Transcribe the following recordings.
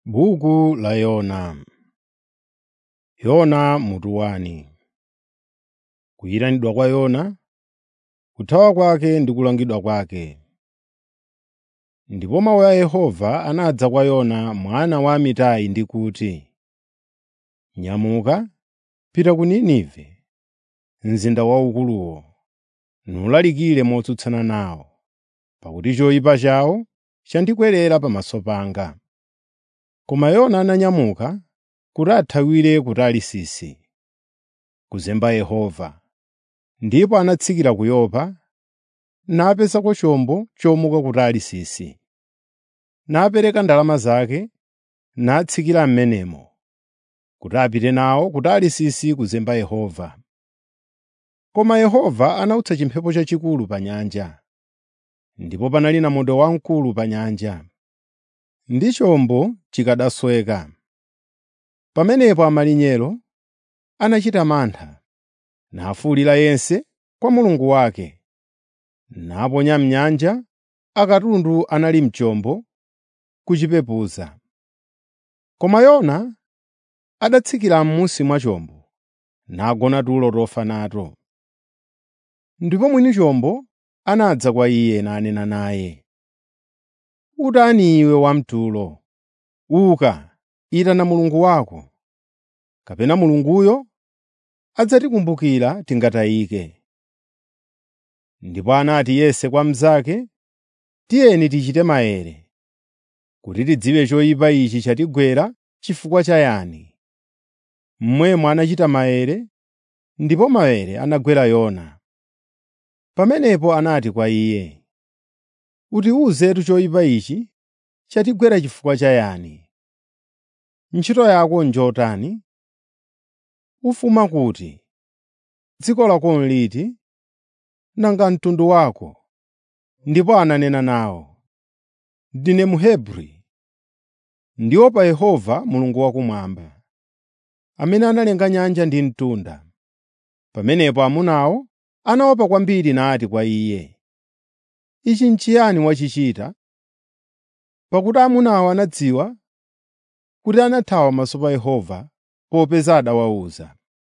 Buku la Yona Yona mutu wani. Kuyitanidwa kwa Yona, kuthawa kwake ndi kulangidwa kwake. Ndipo mawu a Yehova anadza kwa Yona mwana wa Amitai ndi kuti, “Nyamuka, pita ku Ninive, mzinda waukuluwo, nulalikire motsutsana nawo, pakuti choyipa chawo chandikwerera pamaso panga.” Koma Yona ananyamuka kuti athawire ku Tarisisi, kuzemba Yehova, ndipo anatsikira ku Yopa, napezako chombo chomuka ku Tarisisi. Napereka ndalama zake, natsikira m'menemo, kuti apite nawo ku Tarisisi kuzemba Yehova. Koma Yehova anawutsa chimphepo chachikulu pa nyanja, ndipo panali namondwe wamkulu pa nyanja, ndi chombo chikanasweka. Pamenepo amalinyero anachita mantha, nafuwulira yense kwa mulungu wake, naponya m'nyanja akatundu anali m'chombo kuchipepuza. Koma Yona adatsikira m'munsi mwa chombo, nagona tulo tofa nato. Ndipo mwini chombo anadza kwa iye nanena naye, “Utani iwe wamtulo? Uka, itana mulungu wako, kapena mulunguyo adzatikumbukira tingatayike.” Ndipo anati yense kwa mnzake, “Tiyeni tichite maere, kuti tidziwe choyipa ichi chatigwera chifukwa cha yani.” Momwemo anachita maere, ndipo maere anagwera Yona. Pamenepo anati kwa iye, “Utiwuzetu choyipa ichi chatigwera chifukwa cha yani? Ntchito yako njotani? Ufuma kuti? Dziko lako liti? Nanga mtundu wako?” Ndipo ananena nawo, “Ndine Mhebri, ndiopa Yehova Mulungu wakumwamba, amene analenga nyanja ndi mtunda.” Pamenepo amunawo anaopa kwambiri nati kwa iye, “Ichi n'chiyani wachichita?” Pakuti amunawo anadziwa kuti anathawa pamaso pa Yehova popeza adawawuza.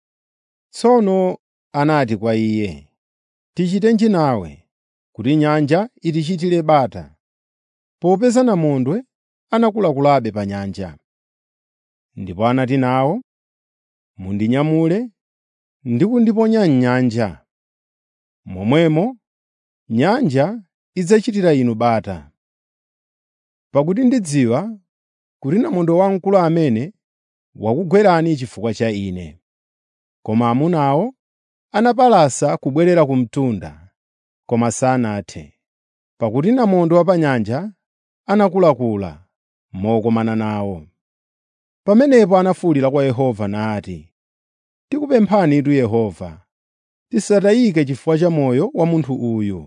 Tsono anati kwa iye, “Tichitenji nawe kuti nyanja itichitire bata, popeza namondwe anakulakulabe pa nyanja.” Ndipo anati nawo, “Mundinyamule ndi kundiponya m'nyanja. Momwemo nyanja idzachitira inu bata. Pakuti ndidziwa kuti namondwe wamkulu amene wakugwerani chifukwa cha ine.” Koma amunawo anapalasa kubwerera ku mtunda, koma sanathe, pakuti namondwe wa pa nyanja anakulakula mokomana nawo. Pamenepo anafuwulira kwa Yehova nati, “Tikupemphanitu Yehova, tisatayike chifukwa cha moyo wa munthu uyu.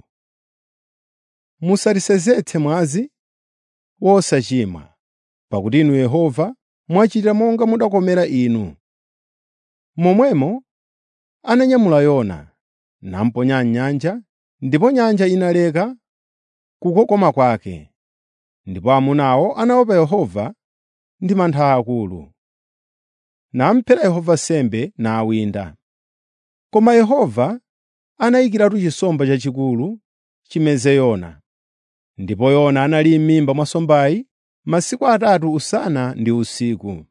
Musatisenzetse mwazi wosachimwa, pakuti Inu Yehova mwachita monga mudakomera inu.” Momwemo ananyamula Yona, namuponya m'nyanja, ndipo nyanja inaleka kukokoma kwake. Ndipo amunawo anaopa Yehova ndi mantha akulu. Namuphera Yehova nsembe nawinda. Koma Yehova anayikiratu chisomba chachikulu chimeze Yona. Ndipo Yona anali m'mimba mwa nsombayi masiku atatu usana ndi usiku.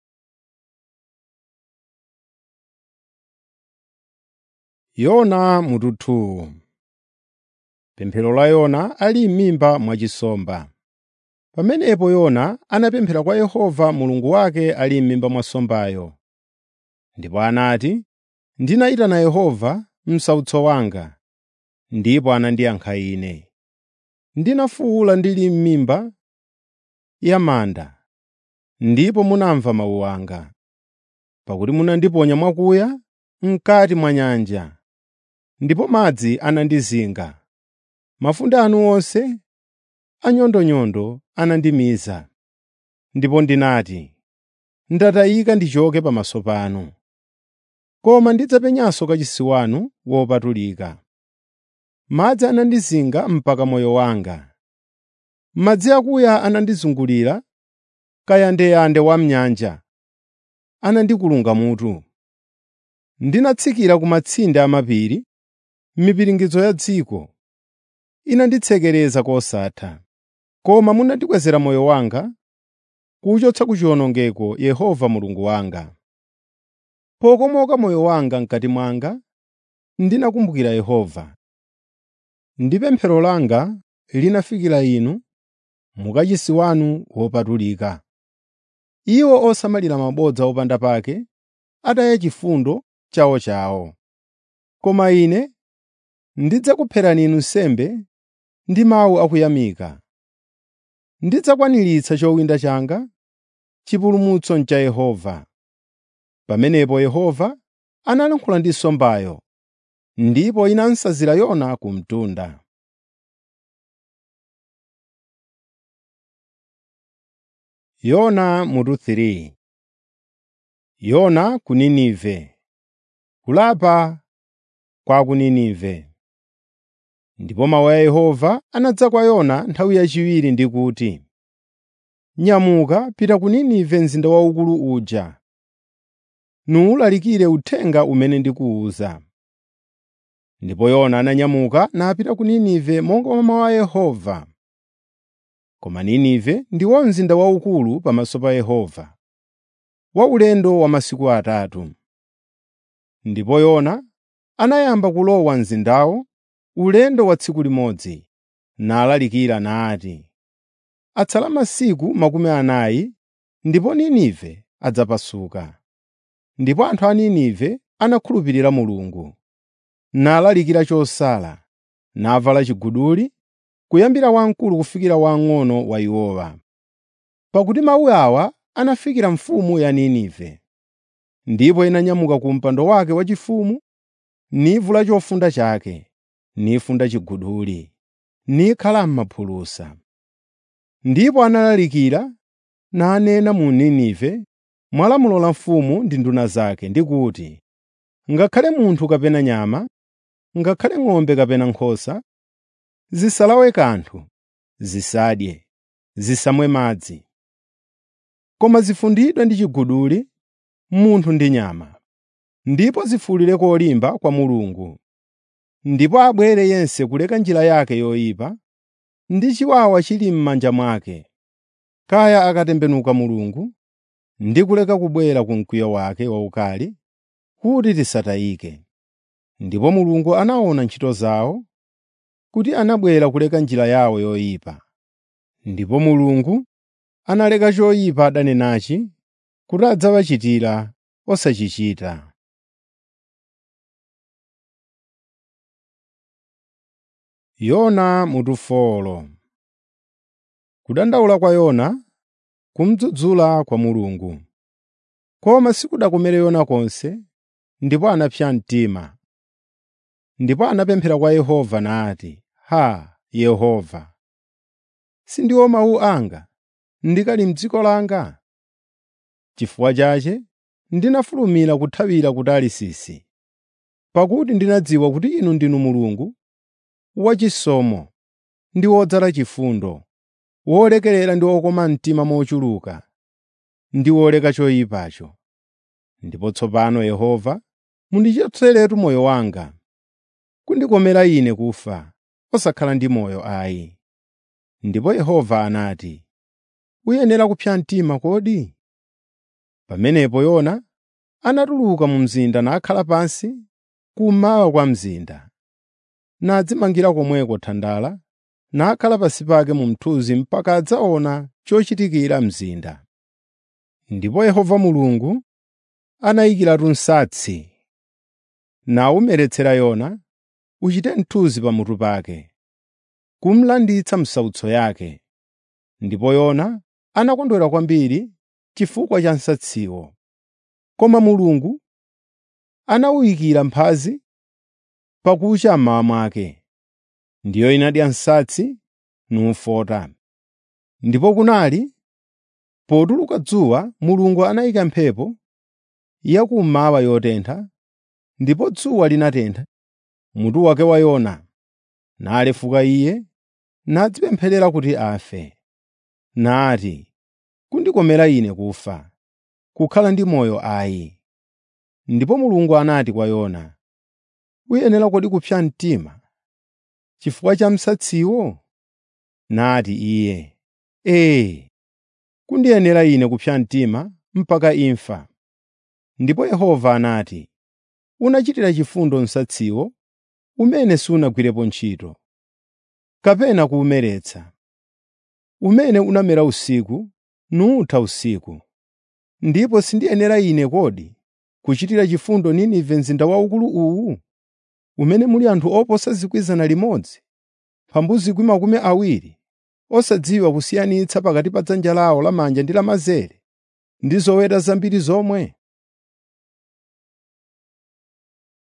Yona mutu 2 Pemphero la Yona ali m'mimba mwa nsomba. Pamenepo Yona anapemphera kwa Yehova Mulungu wake ali m'mimba mwa nsombayo. Ndipo anati, “Ndinayitana Yehova m'sautso wanga, ndipo anandiyankha ine. Ndinafuwula ndili m'mimba ya manda, ndipo munamva mawu anga. Pakuti munandiponya mwakuya m'kati mwa nyanja, ndipo madzi anandizinga. Mafunde anu onse anyondonyondo anandimiza. Ndipo ndinati, “Ndatayika ndichoke pamaso panu.” Koma ndidzapenyanso kachisi wanu wopatulika. Madzi anandizinga mpaka moyo wanga. Madzi akuya anandizungulira kayandeyande wa m'nyanja anandikulunga mutu. Ndinatsikira ku matsinde amapiri, mipiringidzo ya dziko inanditsekereza kosatha. Koma munandikwezera moyo wanga, kuwuchotsa ku chiwonongeko Yehova Mulungu wanga. Pokomoka moyo wanga m'kati mwanga, ndinakumbukira Yehova. Ndi pemphero langa linafikira Inu mu kachisi wanu wopatulika. Iwo osamalira mabodza opanda pake ataya chifundo chawochawo. Koma ine ndidzakupherani Inu nsembe ndi mawu akuyamika. Ndidzakwaniritsa chowinda changa, chipulumutso n'cha Yehova. Pamenepo Yehova analankhula ndi nsombayo, ndipo inansazira Yona ku mtunda. Yona mutu 3 Yona ku Ninive Kulapa kwa ku Ninive Ndipo mawu a Yehova anadza kwa Yona nthawi yachiwiri ndi kuti, “Nyamuka, pita ku Ninive mzinda waukulu uja, nuwulalikire uthenga umene ndikuwuza.” Ndipo Yona ananyamuka napita ku Ninive monga mwa mawu a Yehova. Koma Ninive ndiwo mzinda waukulu pamaso pa Yehova, waulendo wa masiku atatu. Ndipo Yona anayamba kulowa mzindawo ulendo wa tsiku limodzi, nalalikira nati, “Atsala masiku makumi anayi ndipo Ninive adzapasuka.” Ndipo anthu a Ninive anakhulupirira Mulungu, nalalikira chosala, navala chiguduli, kuyambira wamkulu kufikira wamng'ono wa iwowa. Pakuti mawu awa anafikira mfumu ya Ninive. Ndipo inanyamuka ku mpando wake waufumu, nivula chofunda chake, nifunda chiguduli, nikhala m'maphulusa. Ndipo analalikira nanena mu Ninive mwa lamulo la mfumu ndi nduna zake ndi kuti, “Ngakhale munthu kapena nyama, ngakhale ng'ombe kapena nkhosa, zisalawe kanthu, zisadye, zisamwe madzi. Koma zifundidwe ndi chiguduli, munthu ndi nyama, ndipo zifuwulire kolimba kwa Mulungu. Ndipo abwere yense kuleka njira yake yoyipa, ndi chiwawa chili m'manja mwake, kaya akatembenuka Mulungu, ndi kuleka kubwera ku mkwiyo wake waukali, kuti tisatayike. Ndipo Mulungu anaona ntchito zawo, kuti anabwera kuleka njira yawo yoyipa. Ndipo Mulungu analeka choyipa adanenachi kuti adzawachitira osachichita. Yona mutu folo Kudandaula kwa Yona kumdzudzula kwa Mulungu. Koma sikudakomere Yona konse, ndipo anapsa mtima. Ndipo anapemphera kwa Yehova nati, “Haa, Yehova, sindiwo mawu anga ndikali m'dziko langa?” Chifukwa chache ndinafulumira kuthawira ku Tarisisi, pakuti ndinadziwa kuti Inu ndinu Mulungu wachisomo ndi wodzala chifundo, wolekerera ndi wokoma mtima mochuluka, ndi woleka choyipacho. Ndipo tsopano Yehova, mundichotseretu moyo wanga, kundikomera ine kufa, osakhala ndi moyo ayi. Ndipo Yehova anati, “Uyenera kupsa mtima kodi?” Pamenepo Yona anatuluka mu mzinda nakhala pansi kummawa kwa mzinda, nadzimangira komweko thandala, nakhala pansi pake mu mthunzi mpaka adzaona chochitikira mzinda. Ndipo Yehova Mulungu anayikiratu nsatsi, nawumeretsera Yona uchite mthunzi pamutu pake, kumlanditsa m'sautso yake. Ndipo Yona anakondwera kwambiri chifukwa cha nsatsiwo. Koma Mulungu anawuyikira mphazi pakucha mmawa mwake, ndiyo inadya nsatsi numfota. Ndipo kunali potuluka dzuwa Mulungu anayika mphepo yakummawa yotentha, ndipo dzuwa linatentha mutu wake wa Yona, nalefuka iye nadzipempherera kuti afe. Nati, kundikomera ine kufa, kukhala ndi moyo ayi.” Ndipo Mulungu anati kwa Yona, “Uyenera kodi kupsa mtima chifukwa cha msatsiwo?” Nati iye, “Ee, kundiyenera ine kupsa mtima mpaka imfa.” Ndipo Yehova anati, “Unachitira chifundo msatsiwo umene sunagwirepo ntchito, kapena kuwumeretsa, umene unamera usiku nutha usiku. Ndipo sindiyenera ine kodi kuchitira chifundo Ninive mzinda waukulu uwu, umene muli anthu oposa 1,000, mphambu 20,000, osadziwa kusiyanitsa pakati pa dzanja lawo lamanja ndi lamanzere, ndi zoweta zambiri zomwe?